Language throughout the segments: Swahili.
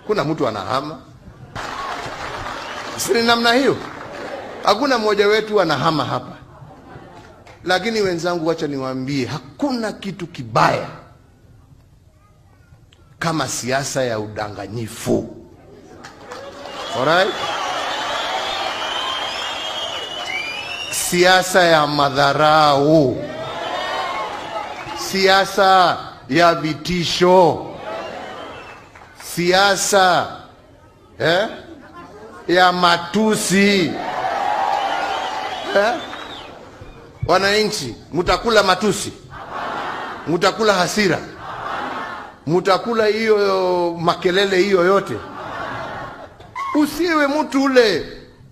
kuna mtu anahama, si ni namna hiyo? Hakuna mmoja wetu anahama hapa, lakini wenzangu, wacha niwaambie, hakuna kitu kibaya kama siasa ya udanganyifu. Alright? Siasa ya madharau, siasa ya vitisho, siasa eh, ya matusi eh? Wananchi, mtakula matusi, mtakula hasira, mtakula hiyo makelele hiyo yote. Usiwe mtu ule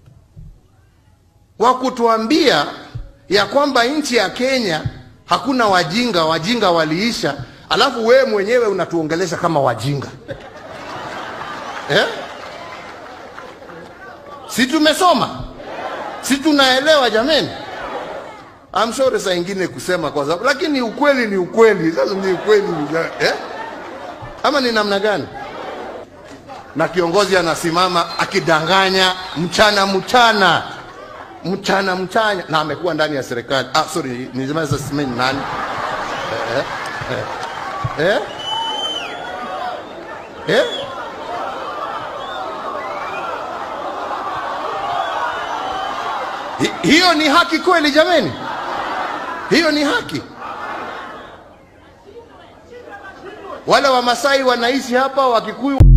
wa kutuambia ya kwamba nchi ya Kenya hakuna wajinga, wajinga waliisha, alafu wewe mwenyewe unatuongelesha kama wajinga eh? Si tumesoma, si tunaelewa jameni? I'm sorry saa ingine kusema kwa sababu, lakini ukweli ni ukweli. Sasa ni ukweli eh? Ama ni namna gani? Na kiongozi anasimama akidanganya mchana mchana mchana mchana, na amekuwa ndani ya serikali. Ah, sorry, nisema sasa simeni nani eh? Eh? Eh? Eh? Hi- hiyo ni haki kweli jameni? Hiyo ni haki? Wale Wamasai wanaishi hapa, Wakikuyu